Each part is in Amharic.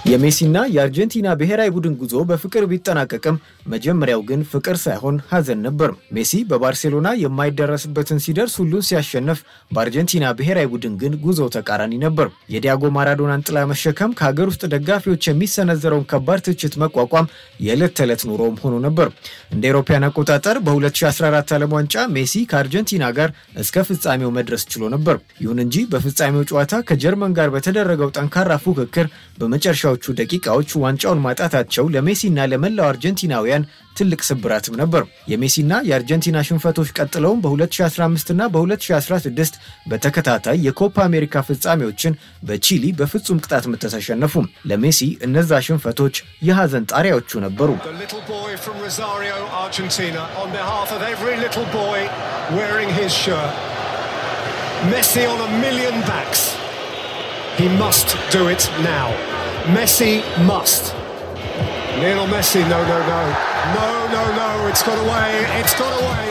የሜሲና የአርጀንቲና ብሔራዊ ቡድን ጉዞ በፍቅር ቢጠናቀቅም መጀመሪያው ግን ፍቅር ሳይሆን ሐዘን ነበር። ሜሲ በባርሴሎና የማይደረስበትን ሲደርስ ሁሉን ሲያሸንፍ፣ በአርጀንቲና ብሔራዊ ቡድን ግን ጉዞው ተቃራኒ ነበር። የዲያጎ ማራዶናን ጥላ መሸከም፣ ከሀገር ውስጥ ደጋፊዎች የሚሰነዘረውን ከባድ ትችት መቋቋም የዕለት ተዕለት ኑሮም ሆኖ ነበር። እንደ አውሮፓውያን አቆጣጠር በ2014 ዓለም ዋንጫ ሜሲ ከአርጀንቲና ጋር እስከ ፍጻሜው መድረስ ችሎ ነበር። ይሁን እንጂ በፍጻሜው ጨዋታ ከጀርመን ጋር በተደረገው ጠንካራ ፉክክር በመጨረሻዎቹ ደቂቃዎች ዋንጫውን ማጣታቸው ለሜሲና ለመላው አርጀንቲናውያን ትልቅ ስብራትም ነበር። የሜሲና የአርጀንቲና ሽንፈቶች ቀጥለውም በ2015 እና በ2016 በተከታታይ የኮፓ አሜሪካ ፍጻሜዎችን በቺሊ በፍጹም ቅጣት ምት ተሸነፉ። ለሜሲ እነዛ ሽንፈቶች የሐዘን ጣሪያዎቹ ነበሩ። The little boy from Rosario, Argentina, on behalf of every little boy wearing his shirt. Messi on a million backs. He must do it now. Messi must. Lionel Messi, no, no, no. No, no, no. It's got away. It's got away.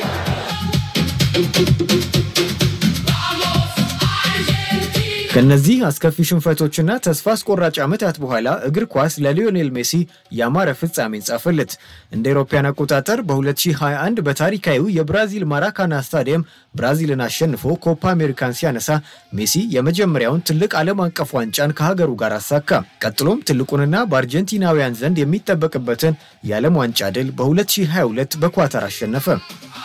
ከነዚህ አስከፊ ሽንፈቶችና ተስፋ አስቆራጭ ዓመታት በኋላ እግር ኳስ ለሊዮኔል ሜሲ ያማረ ፍጻሜን ጻፈለት። እንደ አውሮፓውያን አቆጣጠር በ2021 በታሪካዊው የብራዚል ማራካና ስታዲየም ብራዚልን አሸንፎ ኮፓ አሜሪካን ሲያነሳ ሜሲ የመጀመሪያውን ትልቅ ዓለም አቀፍ ዋንጫን ከሀገሩ ጋር አሳካ። ቀጥሎም ትልቁንና በአርጀንቲናውያን ዘንድ የሚጠበቅበትን የዓለም ዋንጫ ድል በ2022 በኳታር አሸነፈ።